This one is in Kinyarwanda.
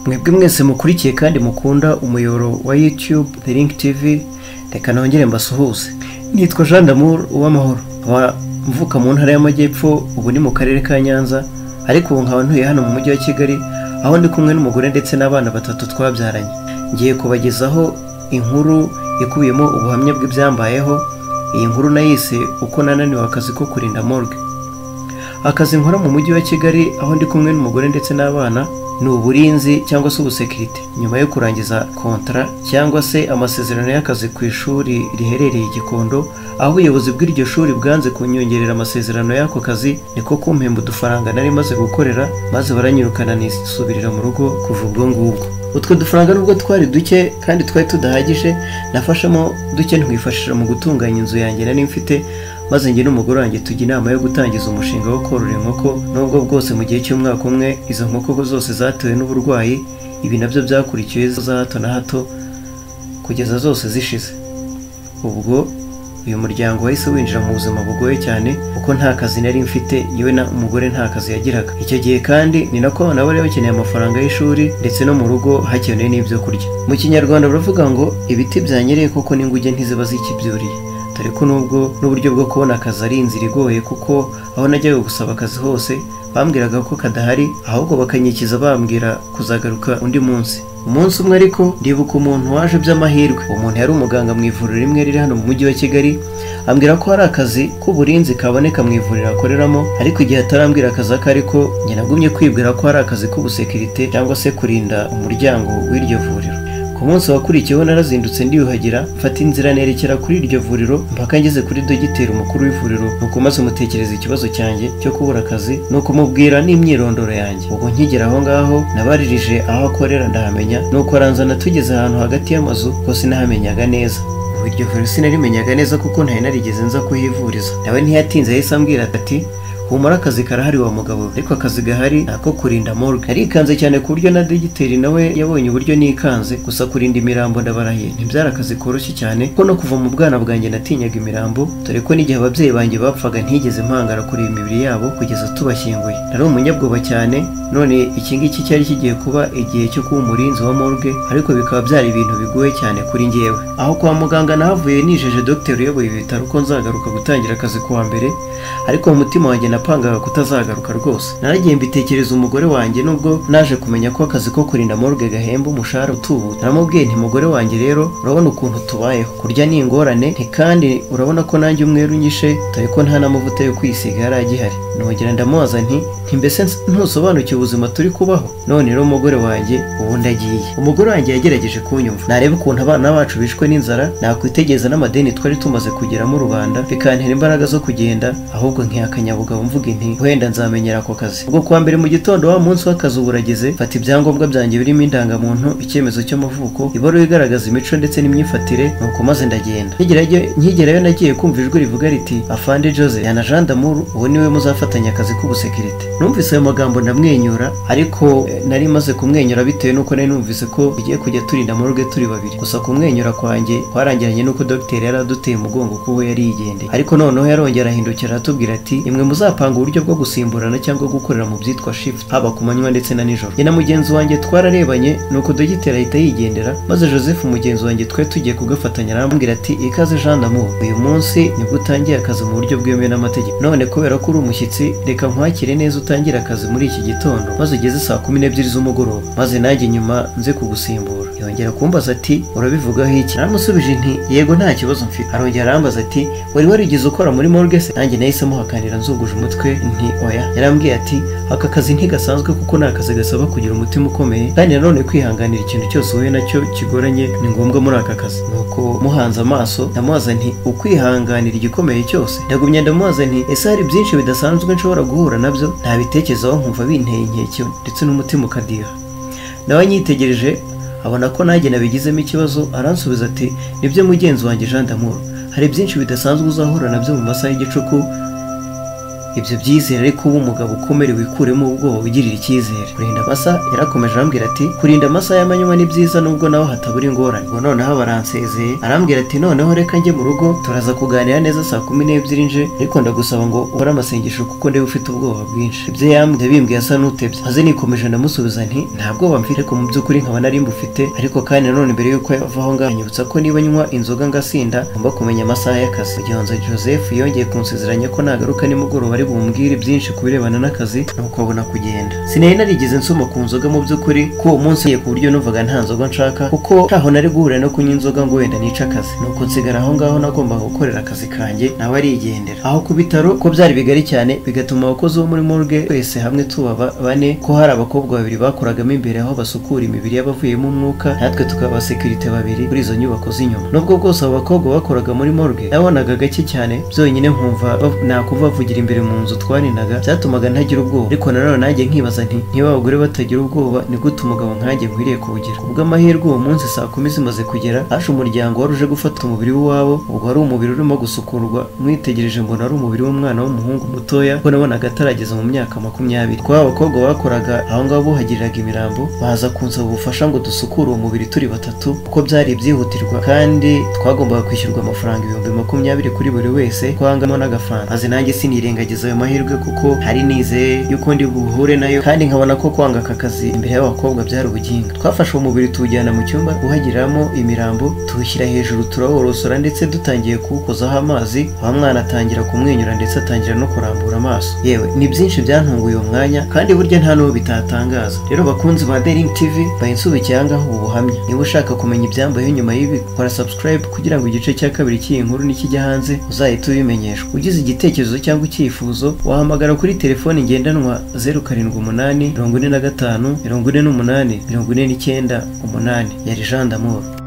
mwebwe mwese mukurikiye kandi mukunda umuyoboro wa YouTube The Link TV reka nongere mbasuhuze nitwa Jean d'Amour uw'amahoro nkaba mvuka mu ntara y'amajyepfo ubu ni mu karere ka Nyanza ariko ubu nkaba ntuye hano mu mujyi wa Kigali aho ndi kumwe n'umugore ndetse n'abana batatu twabyaranye ngiye kubagezaho inkuru ikubiyemo ubuhamya bw'ibyambayeho iyi nkuru nayise uko nananiwe akazi ko kurinda morgue akazi nkora mu mujyi wa kigali aho ndi kumwe n'umugore ndetse n'abana ni uburinzi cyangwa se ubusekirite nyuma yo kurangiza kontara cyangwa se amasezerano y'akazi ku ishuri riherereye i gikondo aho ubuyobozi bw'iryo shuri bwanze kunyongerera amasezerano y'ako kazi niko kumpemba udufaranga nari maze gukorera maze baranyirukana nisubirira mu rugo kuva ubwo ngubwo utwo dufaranga nubwo twari duke kandi twari tudahagije nafashemo duke ntwifashisha mu gutunganya inzu yanjye nari mfite maze njye n'umugore wanjye tujya inama yo gutangiza umushinga wo korora inkoko nubwo bwose mu gihe cy'umwaka umwe izo nkoko zose zatewe n'uburwayi ibi nabyo byakurikiwe za hato na hato kugeza zose zishize ubwo uyu muryango wahise winjira mu buzima bugoye cyane kuko nta kazi nari mfite yewe na umugore nta kazi yagiraga icyo gihe kandi ni nako abana bari bakeneye amafaranga y'ishuri ndetse no mu rugo hakenewe n'ibyo kurya mu kinyarwanda baravuga ngo ibiti byanyereye koko n'inguge ntiziba zikibyuriye dore ko nubwo n'uburyo bwo kubona akazi ari inzira igoye kuko aho najyaga gusaba akazi hose bambwiraga ko kadahari ahubwo bakanyikiza bambwira kuzagaruka undi munsi umunsi umwe ariko ndibuka umuntu waje by'amahirwe uwo muntu yari umuganga mu ivuriro rimwe riri hano mu mujyi wa kigali ambwira ko hari akazi k'uburinzi kaboneka mu ivuriro akoreramo ariko igihe atarambwira akazi ako ariko njye nagumye kwibwira ko hari akazi k'ubusekirite cyangwa se kurinda umuryango w'iryo vuriro ku munsi wakurikiyeho narazindutse ndiyuhagira mfata inzira nerekera kuri iryo vuriro mpaka ngeze kuri dogiteri umukuru w'ivuriro nuko maze umutekereza ikibazo cyanjye cyo kubura akazi ni ukumubwira n'imyirondoro yanjye ubu nkigera aho ngaho nabaririje aho akorera ndahamenya nuko aranzana tugeze ahantu hagati y'amazu ko sinahamenyaga neza ubu iryo vuriro sinarimenyaga neza kuko ntari narigeze nza kuhivuriza nawe ntiyatinze yahise ambwira ati humura akazi karahari wa mugabo we." ariko akazi gahari ni ako kurinda morgue arikanze cyane ku buryo na dogiteri nawe yabonye uburyo nikanze gusa kurinda imirambo ndabarahiye ntibyari akazi koroshye cyane ko no kuva mu bwana bwanjye natinyaga imirambo dore ko n'igihe ababyeyi banjye bapfaga ntigeze mpangara kureba imibiri yabo kugeza tubashyinguye nari umunyabwoba cyane none iki ngiki cyari kigiye kuba igihe cyo kuba umurinzi wa morgue ariko bikaba byari ibintu bigoye cyane kuri njyewe aho kwa muganga nahavuye nijeje dogiteri uyoboye ibi bitaro ko nzagaruka gutangira akazi kuwa mbere ariko mu mutima wanjye napangaga kutazagaruka rwose naragiye mbitekereza umugore wanjye nubwo naje kumenya ko akazi ko kurinda morgue gahemba umushahara utubuta naramubwiye nti mugore wanjye rero urabona ukuntu tubayeho kurya ni ingorane nti kandi urabona ko nanjye umwere unyishe dore ko nta n'amavuta yo kwisiga yari agihari nongera ndamubaza nti nti mbese ntusobanukiwe ubuzima turi kubaho none rero umugore wanjye ubu ndagiye umugore wanjye yagerageje kunyumva nareba ukuntu abana bacu bishwe n'inzara nakwitegereza n'amadeni twari tumaze kugeramo rubanda bikantera imbaraga zo kugenda ahubwo nkihakanyabugabo mvuga inti wenda nzamenyera ako kazi ubwo kuwa mbere mu gitondo wa munsi w'akazi uba urageze mfata ibyangombwa byanjye birimo indangamuntu icyemezo cy'amavuko ibaruwa igaragaza imico ndetse n'imyifatire nuko maze ndagenda Nkigerayo- nkigerayo nagiye kumva ijwi rivuga riti afande jose yana jean d'amour uwo niwe muzafatanya akazi k'ubusekirite numvise ayo magambo ndamwenyura ariko eh, nari maze kumwenyura bitewe n'uko nari numvise ko tugiye kujya turinda morgue turi babiri gusa kumwenyura kwanjye kwarangiranye n'uko dogiteri yari aduteye umugongo kuko yari yigendeye ariko noneho yarongera arahindukira aratubwira ati imwe muzapanga uburyo bwo gusimburana cyangwa gukorera mu byitwa shift haba ku manywa ndetse na nijoro njye na mugenzi wanjye twararebanye nuko dogiteri ahita yigendera maze joseph mugenzi wanjye twari tugiye kugafatanya arambwira ati ikaze jean d'amour uyu munsi nibwo utangiye akazi mu buryo bwemewe n'amategeko none kubera ko uri umushyitsi reka nkwakire neza utangire akazi muri iki gitondo maze ugeze saa kumi n'ebyiri z'umugoroba maze nanjye nyuma nze kugusimbura yongera kumbaza ati urabivugaho iki naramusubije nti yego nta kibazo mfite arongera arambaza ati wari warigeze ukora muri morgue se nanjye nahise muhakanira nzunguje umutwe nti oya yarambwiye ati aka kazi ntigasanzwe kuko ni akazi gasaba kugira umutima ukomeye kandi nanone kwihanganira ikintu cyose uhuye nacyo kigoranye ni ngombwa muri aka kazi nuko muhanze amaso ndamubaza nti ukwihanganira igikomeye cyose ndagumya ndamubaza nti ese hari byinshi bidasanzwe nshobora guhura nabyo ntabitekerezaho nkumva binteye inkeke ndetse n'umutima ukadiha nawe anyitegereje abona ko nanjye nabigizemo ikibazo aransubiza ati nibyo mugenzi wanjye Jean d'amour hari byinshi bidasanzwe uzahura nabyo mu masaha y'igicuku ibyo byizere ariko uba umugabo ukomere wikuremo ubwoba wigirira icyizere kurinda amasa yarakomeje arambwira ati kurinda amasaha y'amanywa ni byiza nubwo naho hatabura ingorane ngo noneho baransezeye arambwira ati noneho reka njye mu rugo turaza kuganira neza saa kumi n'ebyiri nje ariko ndagusaba ngo ukore amasengesho kuko ndeba ufite ubwoba bwinshi ibyo yambwiye bimbwiye asa n'utebye maze nikomeje ndamusubiza nti nta bwoba mfite ariko mu by'ukuri nkaba nari mbufite ariko kandi nanone mbere y'uko yava aho ngaho anyibutsa ko niba nywa inzoga ngasinda ngomba kumenya amasaha y'akazi Gihonzo Joseph yongeye kunsezeranya ko nagaruka nimugoroba ari bumbwire byinshi ku birebana n'akazi nuko abona kugenda sinari narigeze nsoma ku nzoga mu by'ukuri ko uwo munsi yagiye ku buryo numvaga nta nzoga nshaka kuko ntaho nari guhurira no kunywa inzoga ngo wenda nice akazi nuko nsigara aho ngaho nagombaga gukorera akazi kanjye nawe arigendera aho ku bitaro ko byari bigari cyane bigatuma abakozi bo muri morgue twese hamwe tubaba bane ko hari abakobwa babiri bakoragamo imbere aho basukura imibiri y'abavuyemo umwuka natwe tukaba abasekirite babiri kuri izo nyubako z'inyuma nubwo bwose abo bakobwa bakoraga muri morgue nabonaga gake cyane byonyine nkumva bav- nakuvuga bavugira imbere mu nzu twarinaga byatumaga ntagira ubwoba ariko nanone nanjye nkibaza nti niba abagore batagira ubwoba ni gute umugabo nkanjye nkwiriye kubugira ubw'amahirwe uwo munsi saa kumi zimaze kugera haje umuryango wari uje gufata umubiri w'iwabo ubwo wari umubiri urimo gusukurwa mwitegereje mbona ari umubiri w'umwana w'umuhungu mutoya ko nabonaga atarageza mu myaka makumyabiri kwa abakobwa bakoraga aho ngaho buhagiriraga imirambo baza kunsaba ubufasha ngo dusukure uwo mubiri turi batatu kuko byari ibyihutirwa kandi twagombaga kwishyurwa amafaranga ibihumbi makumyabiri kuri buri wese ko hangamo n'agafaranga maze nanjye sinirengagiza ayo mahirwe kuko hari nizeye yuko ndi buhure nayo kandi nkabona ko kwanga aka kazi imbere y'abakobwa byari ubuginga twafashe uwo mubiri tuwujyana mu cyumba guhagiramo imirambo tuwushyira hejuru turawuborosora ndetse dutangiye kuwukozaho amazi wa mwana atangira kumwenyura ndetse atangira no kurambura amaso yewe ni byinshi byantunguye uwo mwanya kandi burya nta n'uwo bitatangaza rero bakunzi ba Daring TV baye nsubikiye aha ngaha ubu buhamya niba ushaka kumenya ibyambayeho nyuma y'ibi kora subscribe kugira ngo igice cya kabiri cy'iyi nkuru nikijya hanze uzahite ubimenyeshwa ugize igitekerezo cyangwa icyifuzo wahamagara kuri telefoni ngendanwa 078 45 48 49 umunani yari Jean d'Amour